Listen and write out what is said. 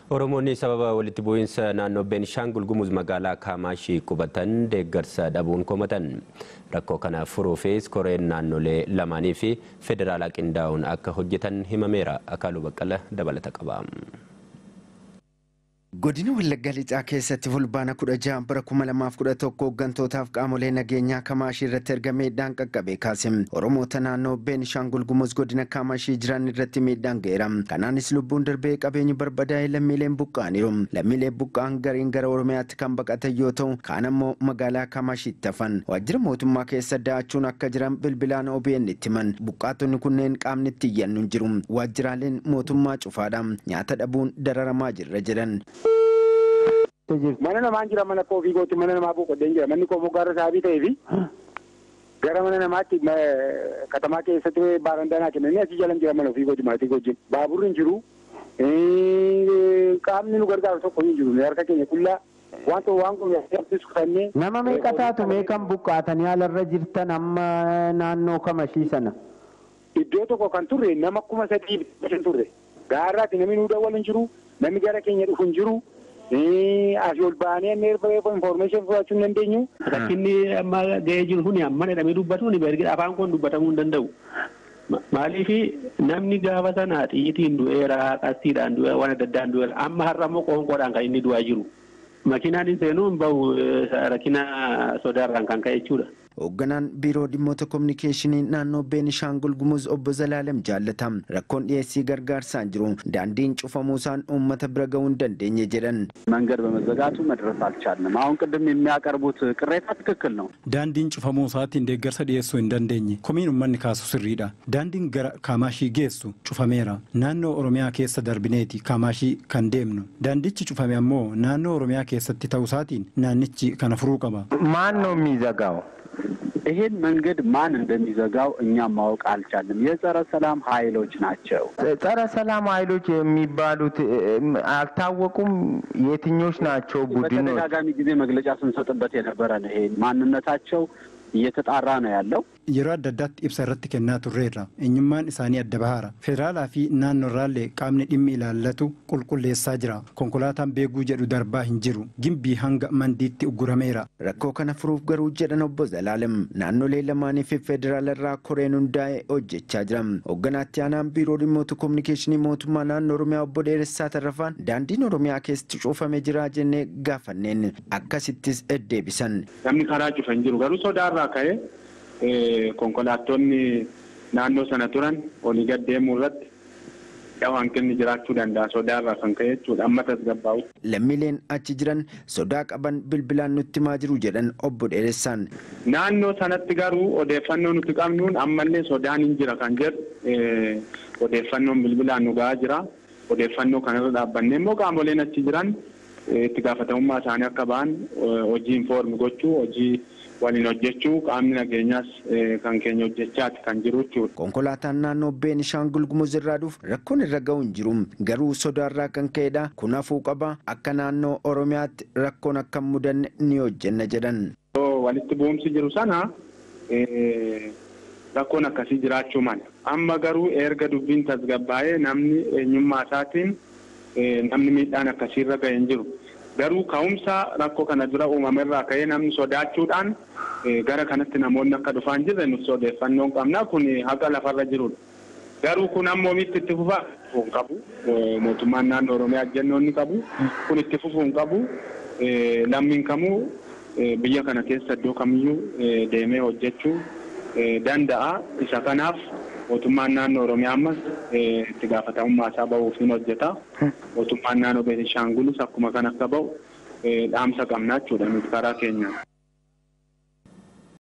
Oromoonni sababa walitti bu'iinsa naannoo Beenishaangul Gumuz magaalaa Kaamaashii qubatan deeggarsa dhabuun komatan. Rakkoo kana furuufis koreen naannolee lamaanii fi federaalaa qindaa'uun akka hojjetan himameera. Akaaluu Baqqala dabalata qaba. Godina Wallaggaa Lixaa keessatti fulbaana kudha jaha bara kuma lamaaf kudha tokko hooggantootaaf qaamolee nageenyaa Kamaashii irratti erga miidhaan qaqqabe kaase. Oromoota naannoo Beenishaangul Gumuz godina Kamaashii jiran irratti miidhaan ga'eera. Kanaanis lubbuun darbee qabeenyi barbadaa'ee lammiileen buqqa'aniiru. Lammiileen buqqa'an gariin gara Oromiyaatti kan baqatan yoo ta'u, kaan ammoo magaalaa Kamaashiitti hafan. Waajjira mootummaa keessa da'achuun akka jiran bilbilaan OBN itti himan. Buqqaatonni kunneen qaamni itti iyyannu hin jiru. Waajjiraaleen mootummaa cufaadha. Nyaata dhabuun dararamaa jirra jedhan. Mana namaan jira mana koo ofii kootti mana namaa boqodeen jira manni koo moggaarra saabii ta'ee fi gara mana namaatti katamaa keessatti baarandaa naa kennanii asii jalan jira mana ofii kooti maatii wajjin baaburri hin jiru qaamni nu gargaaru tokko hin jiru harka keenya qullaa wanta waan kun yaaddis kutannee. Nama meeqa taatu meeqan buqqaatanii alarra jirtan amma naannoo kamashii sana? Iddoo tokko kan turre nama kuma sadii kan turre gaarraatti namni nu dawwal hin jiru namni gara keenya dhufu hin jiru. Asii ol baanee information fudhachuu hin dandeenyu. Rakkinni amma ga'ee jiru kun amma jedhamee dubbatuun erga afaan kun dubbatamuu hin danda'u. Maaliif namni gaafa sana xiyyitiin du'eera qastiidhaan du'eera waan adda addaan du'eera amma har'a immoo qoonqoodhaan kan inni du'aa jiru. Makiinaan hin seenuu hin bahu rakkina sodaarraan kan ka'e jechuudha. Hoogganaan biiroo dhimmoota kominikeeshinii naannoo Beenishaangul Gumuz obbo Zalaalem jaallatam rakkoon dhiyeessii gargaarsaan jiru daandiin cufamuusaan uummata bira ga'uu hin dandeenye jedhan. መንገድ በመዘጋቱ መድረስ አልቻልንም። አሁን ቅድም የሚያቀርቡት ቅሬታ ትክክል ነው። daandiin cufamuu isaatiin deeggarsa dhiyeessuu hin dandeenye komiin uummanni kaasu sirriidha daandiin gara kaamaashii geessu cufameera naannoo oromiyaa keessa darbineeti kaamaashii kan deemnu daandichi cufame ammoo naannoo oromiyaa keessatti ta'uu isaatiin naannichi kana furuu qaba. ማን ነው የሚዘጋው? ይሄን መንገድ ማን እንደሚዘጋው እኛም ማወቅ አልቻልንም። የጸረ ሰላም ኃይሎች ናቸው። ጸረ ሰላም ኃይሎች የሚባሉት አልታወቁም። የትኞች ናቸው ቡድኖች? በተደጋጋሚ ጊዜ መግለጫ ስንሰጥበት የነበረ ነው። ይሄ ማንነታቸው እየተጣራ ነው ያለው። yeroo adda addaatti ibsa irratti kennaa turreerra eenyummaan isaanii adda bahaara federaalaa fi naannoo irraallee qaamni dhimmi ilaallatu qulqulleessaa jira konkolaataan beeguu jedhu darbaa hin jiru gimbii hanga mandiitti uggurameera. Rakkoo kana furuuf garuu jedhan obbo Zalaalem naannolee lamaanii fi federaala irraa koreen hundaa'e hojjechaa jira. Hoogganaatti aanaan biiroo dhimmoota kominikeeshinii mootummaa naannoo Oromiyaa obbo Dheeressaa Tarrafaan daandiin Oromiyaa keessatti cufamee jira jennee gaafanneen akkasittis deddeebisan. Namni karaa cufa hin jiru garuu sodaarraa ka'ee konkolaattonni naannoo sana turan olii gad deemuu irratti hanqinni jiraachuu danda'a sodaarraa kan ka'e jechuudha amma tasgabbaa'u. Lammiileen achi jiran sodaa qaban bilbilaan nutti himaa jiru jedhan obbo Dheeressaan. Naannoo sanatti garuu odeeffannoo nuti qabnuun ammallee sodaan hin jira kan jedhu odeeffannoon bilbilaan nu ga'aa jira. Odeeffannoo kanarra dhaabbannee immoo qaamoleen achi jiran itti gaafatamummaa isaanii akka ba'an hojii informi gochuu hojii waliin hojjechuu qaamni nageenyaas kan keenya hojjechaati kan jiru jechuudha. Konkolaataan naannoo Beenishaangul Gumuz irraa dhufu rakkoon irra ga'u hin jiru. Garuu sodaarraa kan ka'edha. Kun hafuu qaba. Akka naannoo Oromiyaatti rakkoon akka hin mudanne ni hojjenna jedhan. Walitti bu'umsi jiru sana rakkoon akkasii jiraachuu mala. Amma garuu erga dubbiin tasgabbaa'ee namni eenyummaa isaatiin namni miidhaan akkasiirra ga'e hin jiru. Garuu ka'umsa rakkoo kana dura uumamerraa ka'ee namni sodaachuudhaan gara kanatti namoonni akka dhufaa hin jirre nuti odeeffannoo qabna kun haqa lafarra jirudha. Garuu kun ammoo mitti itti fufaa hin qabu. Mootummaan naannoo Oromiyaa jennoonni qabu. Kun itti fufuu hin qabu. Lammiin kamuu biyya kana keessa iddoo kamiyyuu deemee hojjechuu danda'a. Isa kanaaf mootummaan naannoo Oromiyaa ammas itti gaafatamummaa isaa bahuufiin hojjeta. Mootummaan naannoo Beenishaangulis akkuma kan akka bahu dhaamsa qabnaa jechuudha nuti karaa keenyaan.